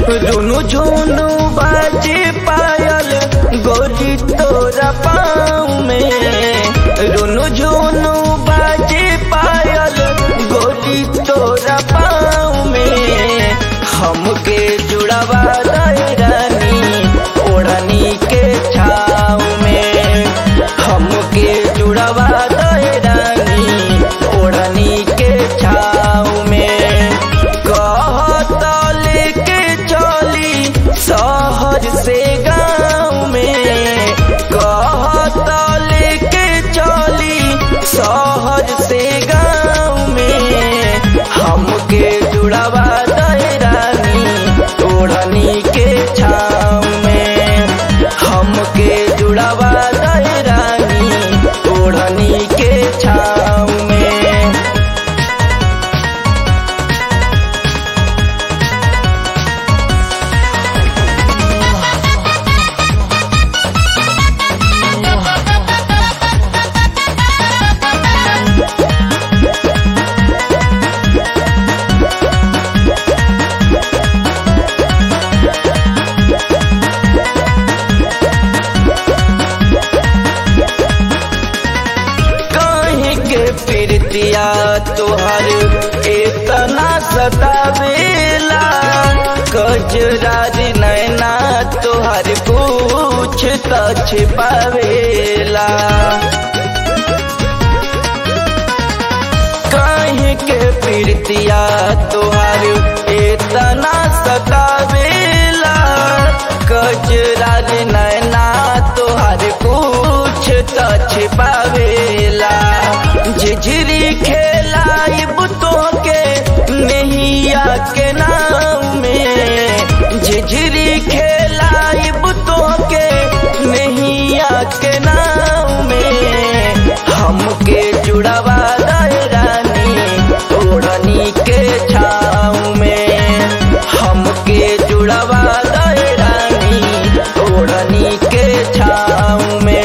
रुनु झुनु बाजे पायल गोरी तोरा पाँव में रुनु झुनु बाजे पायल गोरी तोरा पाँव में हमके जुड़ावा दे रानी ओढ़नी के छाव में हमके जुड़ावा दे रानी ओढ़नी के छाव में कहत लेके चली शहर से गाँव में कहत लेके चली शहर से गाँव में हमके जुड़ावा दे रानी ओढ़नी के छाव में हमके जुड़ावा दे रानी ओढ़नी के छाव में कहीं के प्रीतिया तोहर इतना सतावेला कजरारी नैना तोहर पूछ त छिपावेला कहीं के प्रीतिया तोहर इतना सतावेला कजरारी नैना तोहर कुछ त छिपावेला झिझरी खेलाइब तोके नैया के नाम में झिझरी खेलाइब तोके नैया के नाम में हमके जुड़ावा दे रानी ओढ़नी के छाव में हमके जुड़ावा दे रानी ओढ़नी के छाव में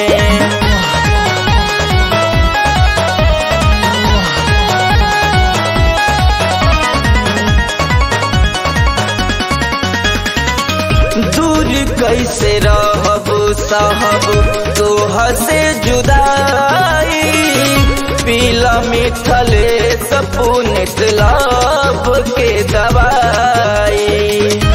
दूर कैसे रहब साहब तोह से जुदाई पीला मिथले सपुनित लाभ के दवाई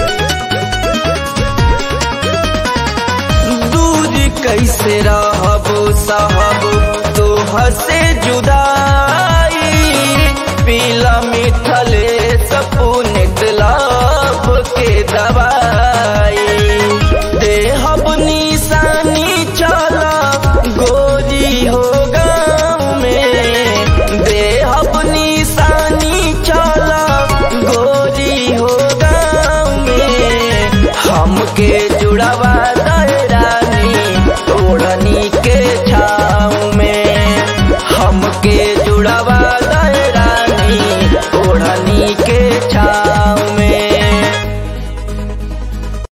दूर कैसे रहब साहब तोह से जुदाई पीला मिथले सपुनित लाभ के दवाई देहब निशानी चला गोरी हो गाँव में देहब निशानी चला गोरी हो गाँव में हमके